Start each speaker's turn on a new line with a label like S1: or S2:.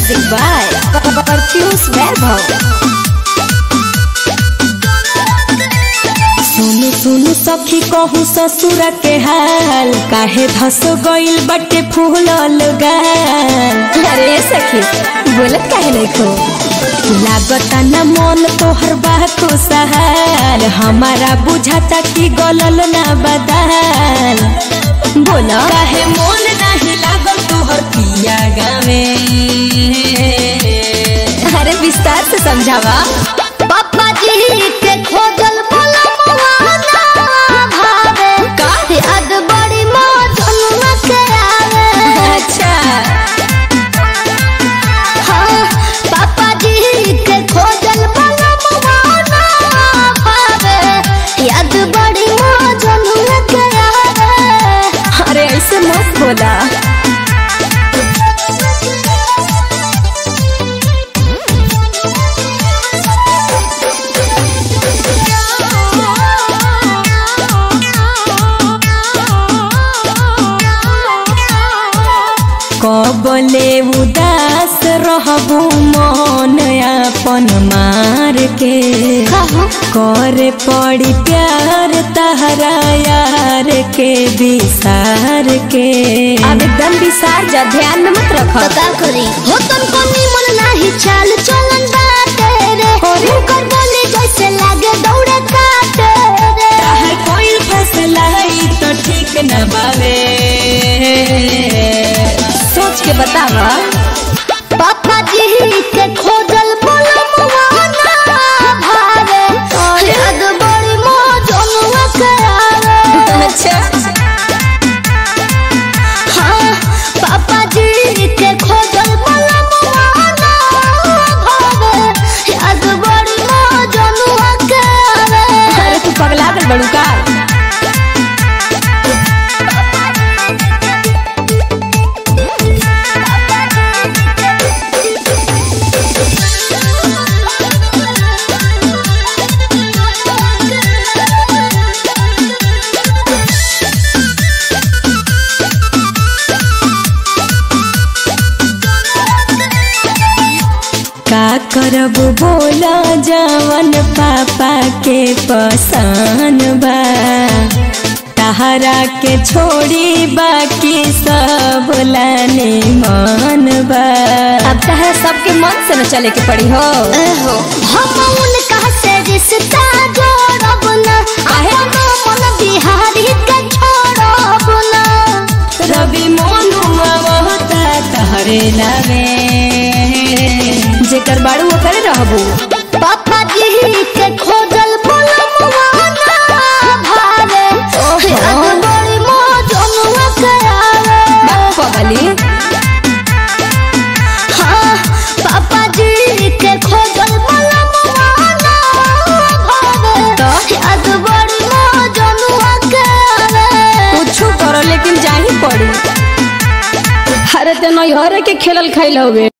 S1: Music by Perfius Vaibhav. सुनु सुनु सखी कहू ससुर के हाल काहे धस गइल बटे फूलल गाल अरे सखी बोलत काहे नहीं खो लागता न मन तोहर बा खुशहाल हमारा बुझाता कि गलल ना बदाल बोला काहे मन नहीं लागल तोहर पिया गावे अरे विस्तार से समझावा
S2: पापा जी के खोजल पलमवा ना भावे
S1: का?
S2: याद बड़ी मौजनुआ के आवे
S1: अच्छा
S2: हाँ, पापा जी के खोजल पलमवा ना भावे याद बड़ी मौजनुआ के आवे
S1: अरे ऐसे मत बोला कबले उदास रहबू मन अपन मार के करे पड़ी प्यार तहरा यार के विसार के अब एकदम विसार जा ध्यान में मत रख
S2: तो का करी हो तुमको निमन नाही चाल चलन बाटे रे हुनकर बोली जैसे लागे दौड़े काटे रे
S1: कोई फैसला है तो ठीक न बावे सोच के बतावा
S2: पापा जी के खोजल पलमवा ना भावे याद बड़ी मौजनुआ के आवे
S1: अच्छा
S2: हाँ पापा जी के खोजल पलमवा ना भावे याद बड़ी मौजनुआ के आवे
S1: अरे तू पगला गल बड़ू का का करब बोला जवन पापा के पसान बा तहरा के छोड़ी बाकी सब लाने मन बा अब तहरा सबके मन से न चले के पड़ी हो
S2: एहो, हम उनका से रिश्ता जोड़ब ना अपनो मन बिहारी के छोड़ब ना
S1: रवि मोनुआ होता तहरे लावे जेकर बाड़ू ओकरे रहबू
S2: पापा जी के खोजल फुलमवा ना भावे याद बड़ी मौजनुआ के आवे
S1: पगली
S2: हाँ पापा जी के खोजल फुलमवा ना भावे
S1: तो?
S2: याद बड़ी मौजनुआ के आवे
S1: कुछ करो लेकिन जाही पड़ी अरे ते नैहर के खेलल खाइल हवे